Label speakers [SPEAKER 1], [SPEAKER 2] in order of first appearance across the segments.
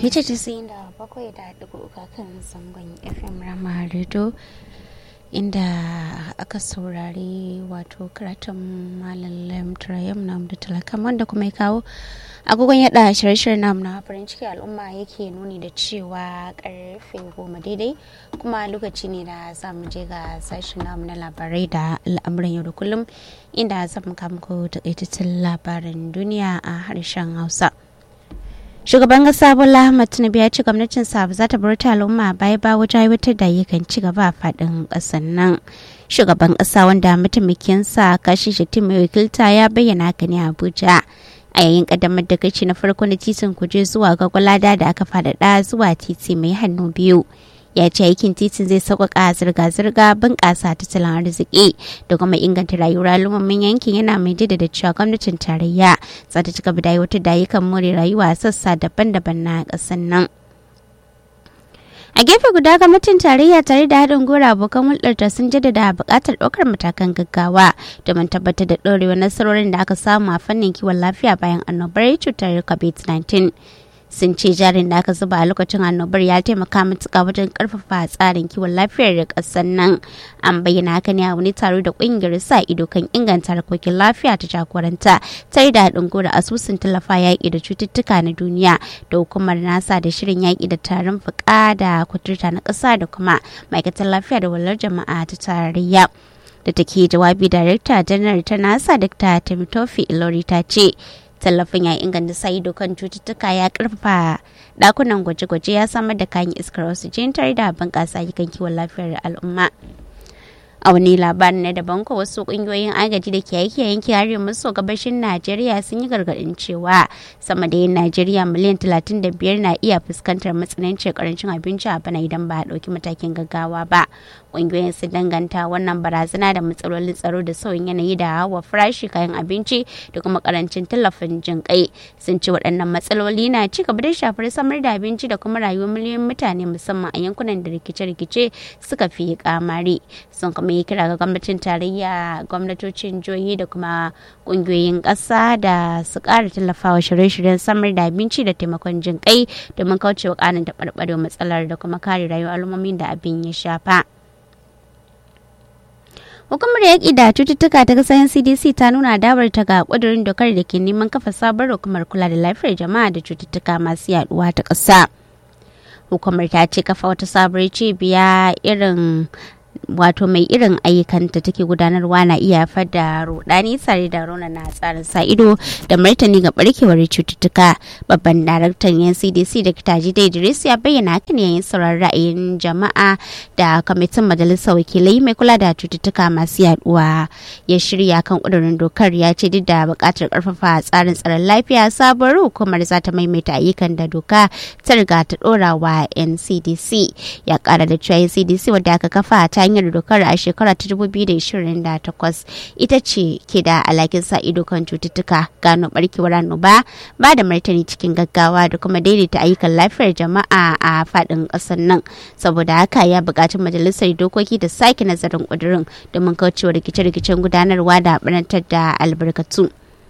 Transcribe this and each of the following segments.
[SPEAKER 1] mita casa'in da bakwai da ɗigo uka kan zangon fm rama rido inda aka saurari wato karatun malam lamtrayam na da talakan wanda kuma ya kawo agogon yada shirye-shiryen namu na farin ciki al'umma yake nuni da cewa karfe goma daidai kuma lokaci ne da za mu je ga sashen namu na labarai da al'amuran yau da kullum inda za mu kama ko takaitattun labaran duniya a harshen hausa shugaban kasa bola ahmad tinubu ya ce gwamnatin sa ba za ta bar ta al'umma baya ba wajen aiwatar da ayyukan ci gaba a faɗin ƙasar nan shugaban ƙasa wanda mataimakinsa kashi shatti mai wakilta ya bayyana haka ne a abuja a yayin kaddamar da gaci na farko na titin kuje zuwa ga gwalada da aka faɗaɗa zuwa titi mai hannu biyu ya ce aikin titin zai sauƙaƙa zirga-zirga bunƙasa tattalin arziki da kuma inganta rayuwar al'ummomin yankin yana mai jaddada cewa gwamnatin tarayya za ta ci gaba da aiwatar da ayyukan more rayuwa a sassa daban-daban na ƙasar nan. a gefe guda gwamnatin tarayya tare da haɗin gora abokan hulɗarta sun jaddada buƙatar ɗaukar matakan gaggawa domin tabbatar da ɗorewar nasarorin da aka samu a fannin kiwon lafiya bayan annobar cutar covid-19 sun ce jarin da aka zuba a lokacin annobar ya taimaka matuƙa wajen karfafa tsarin kiwon lafiyar da ƙasar nan an bayyana haka ne a wani taro da ƙungiyar sa ido kan inganta harkokin lafiya ta jagoranta tare da haɗin gora asusun tallafa yaƙi da cututtuka na duniya da hukumar nasa da shirin yaƙi da tarin fuka da kuturta na ƙasa da kuma ma'aikatar lafiya da walar jama'a ta tarayya da take jawabi darekta janar ta nasa dr timothy ilori ta ce tallafin ya inganta sa ido kan cututtuka ya karfafa dakunan gwaje-gwaje ya samar da kayan iskar oxygen tare da bunƙasa ayyukan kiwon lafiyar al'umma a wani labarin na daban ko wasu kungiyoyin agaji da ke aiki a yankin arewa maso gabashin najeriya sun yi gargadin cewa sama da yin najeriya miliyan 35 na iya fuskantar matsanancin karancin abinci a bana idan ba a ɗauki matakin gaggawa ba kungiyoyin sun danganta wannan barazana da matsalolin tsaro da sauyin yanayi da hawa farashi kayan abinci da kuma karancin tallafin jin kai sun ce waɗannan matsaloli na ci gaba da shafar samar da abinci da kuma rayuwar miliyoyin mutane musamman a yankunan da rikice-rikice suka fi kamari sun kuma yi kira ga gwamnatin tarayya gwamnatocin jihohi da kuma kungiyoyin ƙasa da su ƙara tallafawa shirye-shiryen samar da abinci da taimakon jin kai domin kaucewa ƙarin da matsalar da kuma kare rayuwar al'ummomin da abin ya shafa. Hukumar yaƙi da cututtuka ta ƙasar CDC ta nuna dawar ta ga ƙudurin dokar da ke neman kafa sabon hukumar kula da lafiyar jama'a da cututtuka masu yaduwa ta ƙasa. Hukumar ta ce kafa wata sabuwar cibiya irin wato mai irin ayyukanta take gudanarwa na iya haifar da rudani tare da na tsarin sa ido da martani ga barkewar cututtuka babban daraktan yan cdc da kitaji da idris ya bayyana hakan yayin sauraron ra'ayin jama'a da kwamitin majalisar wakilai mai kula da cututtuka masu yaduwa ya shirya kan kudurin dokar ya ce duk da buƙatar karfafa tsarin tsaron lafiya sabuwar hukumar za ta maimaita ayyukan da doka ta riga ta dora wa ncdc ya kara da cewa ncdc wadda aka kafa ta hanyar dokar a shekara ta 2028 ita ce ke da alhakin sa ido kan cututtuka gano barkewar annoba ba da martani cikin gaggawa da kuma daidaita ayyukan lafiyar jama'a a faɗin ƙasar nan saboda haka ya buƙaci majalisar dokoki da sake nazarin ƙudurin domin kaucewa rikice-rikicen gudanarwa da ɓarantar da albarkatu.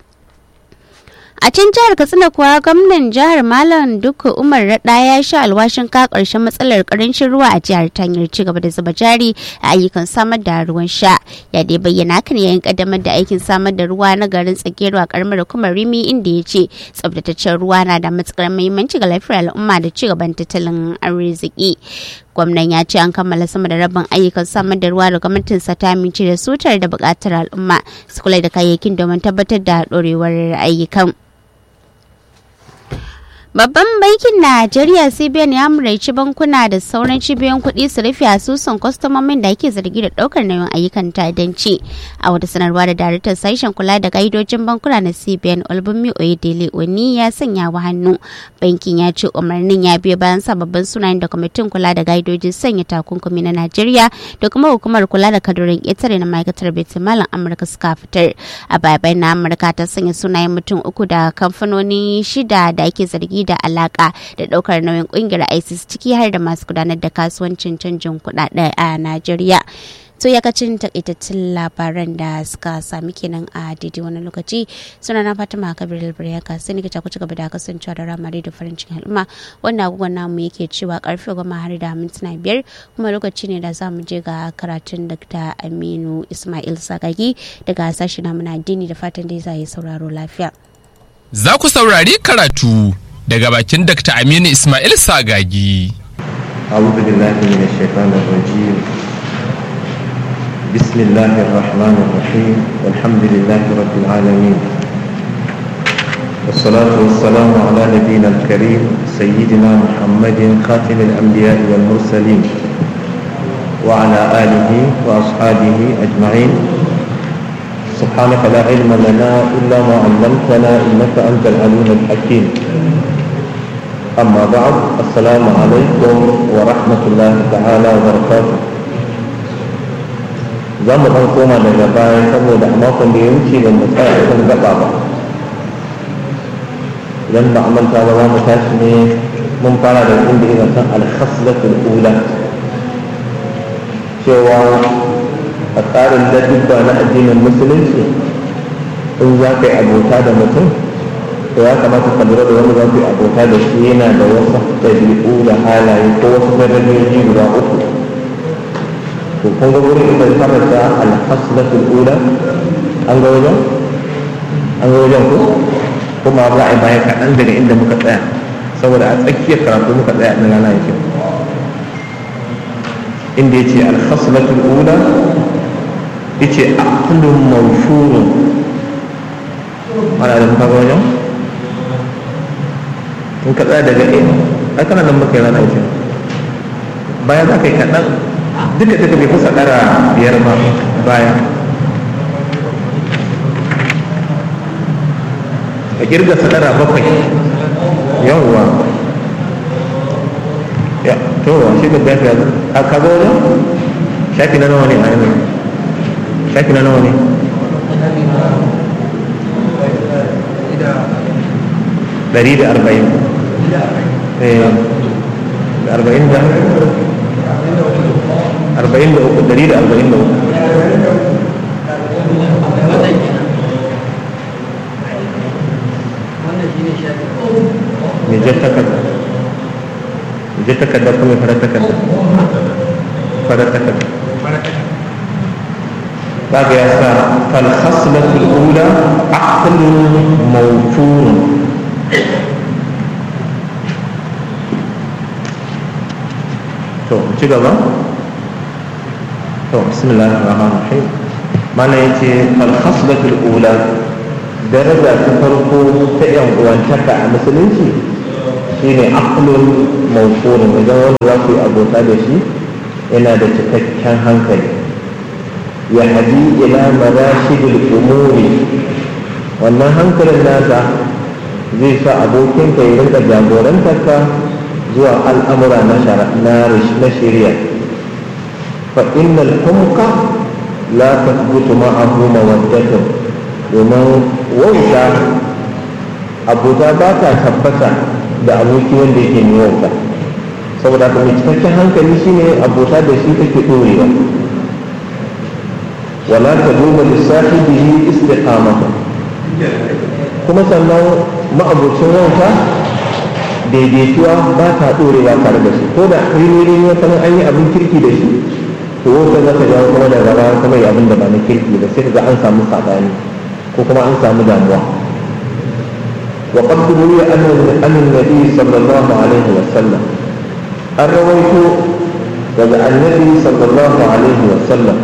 [SPEAKER 1] a can jihar katsina kuwa gwamnan jihar malam duka umar rada ya sha alwashin ka karshen matsalar karancin ruwa a jihar ta hanyar ci gaba da zuba jari a ayyukan samar da ruwan sha ya dai bayyana kan yayin kaddamar da aikin samar da ruwa na garin tsakiyar a karamar hukumar rimi inda ya ce tsabtataccen ruwa na da matukar muhimmanci ga lafiyar al'umma da ci gaban tattalin arziki gwamnan ya ce an kammala sama da rabin ayyukan samar da ruwa da gwamnatinsa ta amince da sutar da bukatar al'umma su kula da kayayyakin domin tabbatar da dorewar ayyukan Babban bankin Najeriya CBN ya muraici bankuna da sauran cibiyoyin kuɗi su rufe asusun kwastomomin da ake zargi da ɗaukar nauyin ayyukan ta'addanci. A wata sanarwa da daraktan sashen kula da ka'idojin bankuna na CBN Olbunmi Oyedele Oni ya sanya wa hannu. Bankin ya ce umarnin ya biyo bayan sababbin sunayen da kwamitin kula da ka'idojin sanya takunkumi na Najeriya da kuma hukumar kula da kadurin ƙetare na ma'aikatar Malam Amurka suka fitar. A baya na Amurka ta sanya sunayen mutum uku da kamfanoni shida da ake zargi da alaka da daukar nauyin kungiyar isis ciki har da masu gudanar da kasuwancin canjin kuɗaɗe a najeriya so yakacin takaitattun labaran da suka sami kenan a daidai wani lokaci suna na fatima kabir albariyaka sai ni ku ci gaba da kasancewa da ramari da farin cikin al'umma wanda agogon namu yake cewa karfe goma har da mintuna biyar kuma lokaci ne da za mu je ga karatun dr aminu ismail sagagi daga sashi namu na addini da fatan dai za yi sauraro lafiya
[SPEAKER 2] za ku saurari karatu daga bakin dr aminu ismail sagagi
[SPEAKER 3] أعوذ بالله من الشيطان الرجيم بسم الله الرحمن الرحيم والحمد لله رب العالمين والصلاة والسلام على نبينا الكريم سيدنا محمد خاتم الأنبياء والمرسلين وعلى آله وأصحابه أجمعين سبحانك لا علم لنا إلا ما علمتنا إنك أنت العليم الحكيم أما بعد السلام عليكم ورحمة الله تعالى وبركاته za mu ɗan koma daga baya saboda a makon da ya wuce da mu tsaya kan gaba ba idan ba a manta ba za mu tashi ne mun fara da inda ina san alhaslatul ula cewa a tsarin ladubba na addinin musulunci in za ka yi abota da mutum to ya kamata ka lura da wanda za ku yi abota da shi yana da wasu ɗabi'u da halaye ko wasu darajoji guda uku to kun ga wurin inda ya karanta alhaslatul ula an ga wajen an ga wajen ko kuma za a yi baya kaɗan daga inda muka tsaya saboda a tsakiyar karatu muka tsaya ɗin rana yake inda ya ce alhaslatul ula ya ce aqlun mawshurun ana da muka ga wajen in ka tsaya daga in ai kana nan muka yi rana yake baya za ka yi kaɗan duka duka bai kusa ɗara biyar ba baya a kirga sadara bakwai yawwa ya to shi da bayan ya a kaga wani shafi na nawa ne a yanayi shafi na nawa ne ɗari da arba'in da arba'in da arba'in da uku ɗari da arba'in da uku mai jar takarda mai jar takarda ko mai farar takarda farar takarda kaga ya sa falhaslatul ula aqlun mawfurun to ci gaba to bismillahir rahmanir rahim mana yace falhaslatul ula daraja ta farko ta yan uwantaka a musulunci shine aqlun mawqurun idan wanda za ku yi abota da shi yana da cikakken hankali ya hadi ila marashidil umuri wannan hankalin nasa zai sa abokinka ya rinka jagorantarka zuwa al'amura na shari'a fa innal humqa la tathbutu ma'ahu mawaddatun domin wauta abota ba ta tabbata da aboki wanda yake mai wauta saboda haka mai cikakken hankali shine abota da shi take ɗorewa wala ta duba lissahibihi istiqamata kuma sannan ma'abocin wauta daidaituwa ba ta ɗorewa tare da shi ko da rini wata an yi abin kirki da shi to wauta za ta jawo kuma da gaba kuma yi abin da ba na kirki ba sai ga an samu saɓani ko kuma an samu damuwa وقد روي أن أن النبي صلى الله عليه وسلم الرويت daga annabi sallallahu alaihi wasallam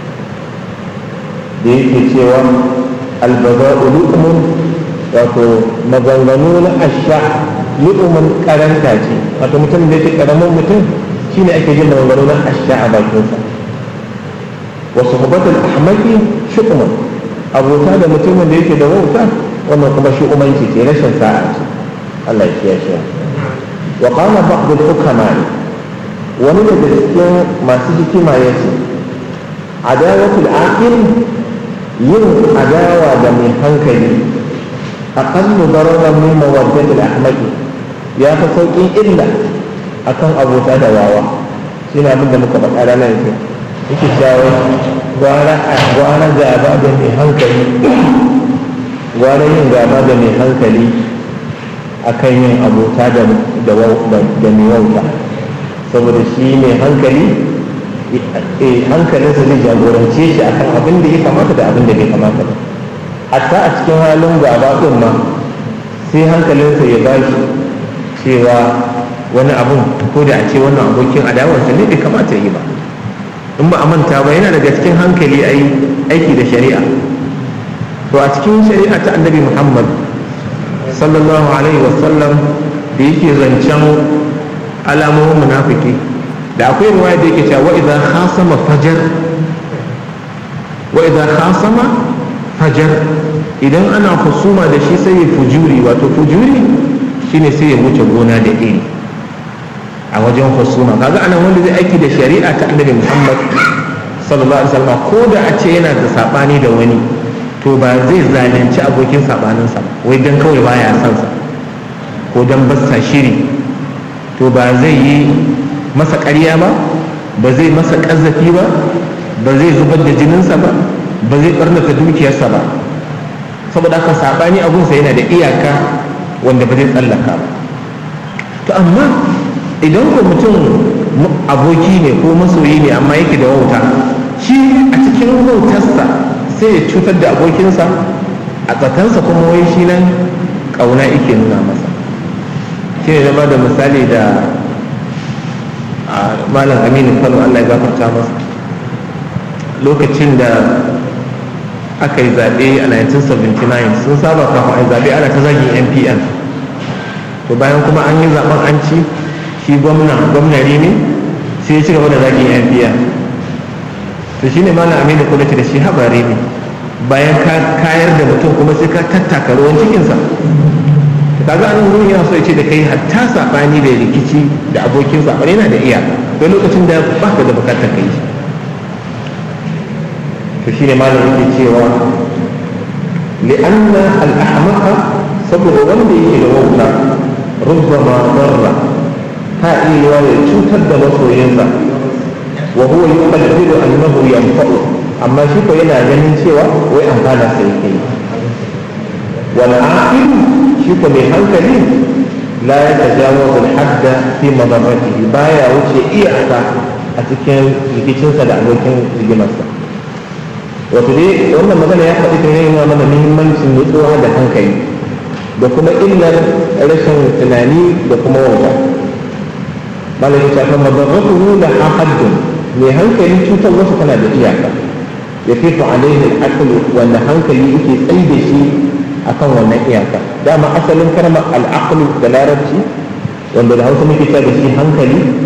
[SPEAKER 3] da yake cewa albaza'u lu'mun wato maganganu na asha lu'mun karanta ce wato mutum da yake karamin mutum shine ake jin maganganu na asha a bakinsa wa suhbatul ahmaki shu'mun abota da mutumin da yake da wauta wannan kuma shi umanci ce rashin sa'a ce Allah ya kiyaye wa qala ba'd al-hukama wani daga cikin masu hikima ya ce adawatul aqil yin adawa da mai hankali aqallu dararan min mawaddatil ahmaqi ya fi sauƙin illa akan abota da wawa shi ne abin da muka faɗa ranar yake yake cewa gwara gwara gaba da mai hankali gwara yin gaba da mai hankali akan yin abota da mai wauta saboda shi mai hankali hankalinsa zai jagorance shi akan abin da ya kamata da abin da bai kamata ba hatta a cikin halin gaba ɗin ma sai hankalinsa ya ba shi cewa wani abun ko da a ce wannan abokin adawarsa ne bai kamata yi ba in ba a manta ba yana daga cikin hankali a aiki da shari'a to a cikin shari'a ta annabi muhammad sallallahu alaihi wasallam da yake zancen alamomin munafiki da akwai ruwaya da yake cewa wa idan khasama fajar wa idan khasama fajar idan ana husuma da shi sai ya fujuri wato fujuri shine sai ya wuce gona da iri a wajen husuma kaga anan wanda zai aiki da shari'a ta annabi Muhammad sallallahu alaihi wasallam ko da a ce yana da sabani da wani to ba zai zalunci abokin sabaninsa wai dan kawai baya son sa ko dan basta shiri to ba zai yi masa ƙarya ba ba zai masa ƙazafi ba ba zai zubar da jininsa ba ba zai ɓarnata dukiyarsa ba saboda haka saɓani abunsa yana da iyaka wanda ba zai tsallaka ba to amma idan ko mutum aboki ne ko masoyi ne amma yake da wauta shi a cikin wautarsa sai ya cutar da abokinsa a tsakansa kuma wai shi nan ƙauna yake nuna masa shi ne zama da misali da malam aminu kano allah ya gafarta masa lokacin da aka yi zaɓe a 1979 sun saba kafin a yi zaɓe ana ta zagin npn to bayan kuma an yi zaɓen an ci shi gwamna gwamnari ne sai ya ci gaba da zagin npn to shi ne malam aminu kula da shi habari ne bayan ka kayar da mutum kuma sai ka tattaka ruwan cikinsa kaga anan wurin yana so ya ce da kai hatta sabani da rikici da abokin sabani yana da iyaka akwai lokacin da ba ka da bukatar kai shi to shine malam yake cewa li'anna al-ahmaqa saboda wanda yake da wauta rubbama darra ta iya ya cutar da masoyinsa wa huwa yuqaddiru annahu yanfa'u amma shi ko yana ganin cewa wai amfana sai yake wal aqil shi ko mai hankali la ya tajawazu al-hadda fi madarratihi baya wuce iyaka a cikin rikicinsa da abokin rigimarsa wato dai wannan magana ya faɗi ta yana mana muhimmancin nutsuwa da hankali da kuma illar rashin tunani da kuma wauta malam ya shafa madarratuhu la haddun mai hankali cutar wasu tana da iyaka ya fi alaihi al wanda hankali yake tsayi da shi akan wannan iyaka dama asalin kalmar al'aqlu da larabci wanda da hausa muke cewa da shi hankali